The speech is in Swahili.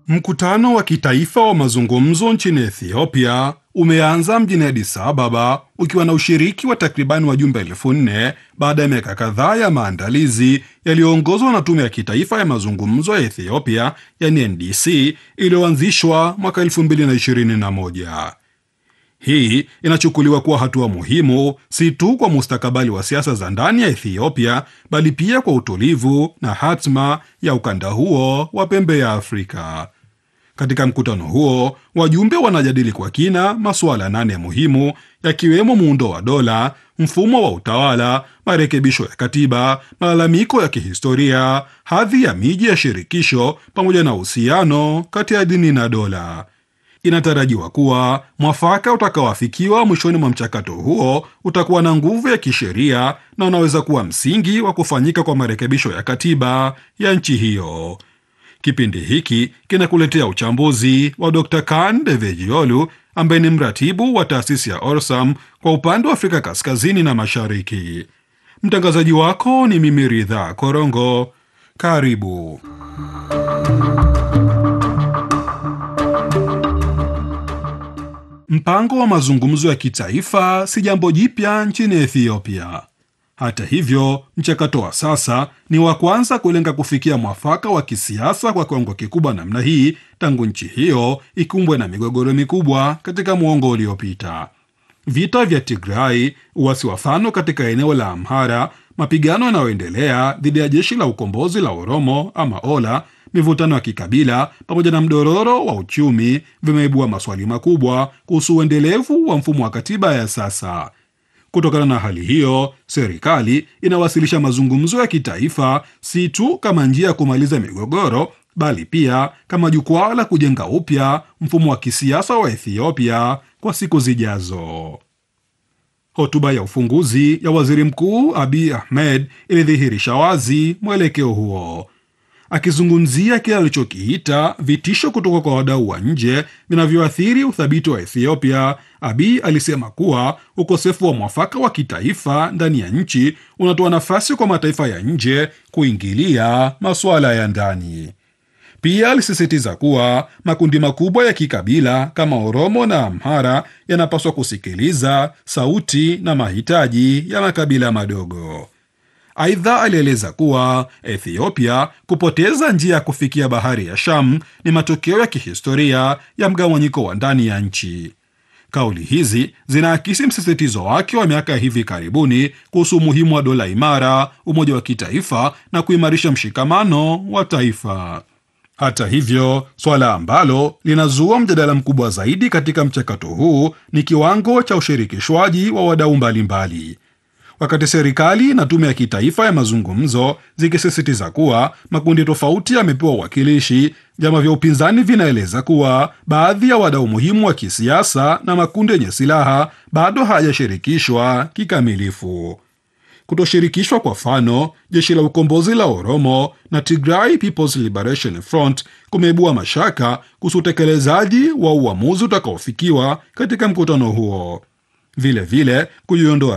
Mkutano wa kitaifa wa mazungumzo nchini Ethiopia umeanza mjini Addis Ababa ukiwa na ushiriki wa takribani wajumbe elfu nne baada ya miaka kadhaa ya maandalizi yaliyoongozwa na Tume ya Kitaifa ya Mazungumzo ya Ethiopia yani NDC iliyoanzishwa mwaka 2021. Hii inachukuliwa kuwa hatua muhimu si tu kwa mustakabali wa siasa za ndani ya Ethiopia bali pia kwa utulivu na hatma ya ukanda huo wa pembe ya Afrika. Katika mkutano huo, wajumbe wanajadili kwa kina masuala nane muhimu yakiwemo muundo wa dola, mfumo wa utawala, marekebisho ya katiba, malalamiko ya kihistoria, hadhi ya miji ya shirikisho pamoja na uhusiano kati ya dini na dola. Inatarajiwa kuwa mwafaka utakaoafikiwa mwishoni mwa mchakato huo utakuwa na nguvu ya kisheria na unaweza kuwa msingi wa kufanyika kwa marekebisho ya katiba ya nchi hiyo. Kipindi hiki kinakuletea uchambuzi wa Dr. Kan Devejiolu ambaye ni mratibu wa taasisi ya Orsam kwa upande wa Afrika Kaskazini na Mashariki. Mtangazaji wako ni mimi Ridha Korongo. Karibu. Mpango wa mazungumzo ya kitaifa si jambo jipya nchini Ethiopia. Hata hivyo, mchakato wa sasa ni wa kwanza kulenga kufikia mwafaka wa kisiasa kwa kiwango kikubwa namna hii tangu nchi hiyo ikumbwe na migogoro mikubwa katika muongo uliopita. Vita vya Tigray, uasi wa Fano katika eneo la Amhara, mapigano yanayoendelea dhidi ya jeshi la ukombozi la Oromo ama Ola, mivutano ya kikabila pamoja na mdororo wa uchumi vimeibua maswali makubwa kuhusu uendelevu wa mfumo wa katiba ya sasa. Kutokana na hali hiyo, serikali inawasilisha mazungumzo ya kitaifa si tu kama njia ya kumaliza migogoro, bali pia kama jukwaa la kujenga upya mfumo wa kisiasa wa Ethiopia kwa siku zijazo. Hotuba ya ufunguzi ya waziri mkuu Abiy Ahmed ilidhihirisha wazi mwelekeo huo. Akizungumzia kile alichokiita vitisho kutoka kwa wadau wa nje vinavyoathiri uthabiti wa Ethiopia, Abiy alisema kuwa ukosefu wa mwafaka wa kitaifa ndani ya nchi unatoa nafasi kwa mataifa ya nje kuingilia masuala ya ndani. Pia alisisitiza kuwa makundi makubwa ya kikabila kama Oromo na Amhara yanapaswa kusikiliza sauti na mahitaji ya makabila madogo. Aidha, alieleza kuwa Ethiopia kupoteza njia ya kufikia bahari ya Sham ni matokeo ya kihistoria ya mgawanyiko wa ndani ya nchi. Kauli hizi zinaakisi msisitizo wake wa miaka ya hivi karibuni kuhusu umuhimu wa dola imara, umoja wa kitaifa na kuimarisha mshikamano wa taifa. Hata hivyo, swala ambalo linazua mjadala mkubwa zaidi katika mchakato huu ni kiwango cha ushirikishwaji wa wadau mbalimbali. Wakati serikali na tume ya kitaifa ya mazungumzo zikisisitiza kuwa makundi tofauti yamepewa uwakilishi, vyama vya upinzani vinaeleza kuwa baadhi ya wadau muhimu wa kisiasa na makundi yenye silaha bado hayajashirikishwa kikamilifu. Kutoshirikishwa kwa Fano, jeshi la ukombozi la Oromo na Tigray People's Liberation Front kumeibua mashaka kuhusu utekelezaji wa uamuzi utakaofikiwa katika mkutano huo. Vilevile, kujiondoa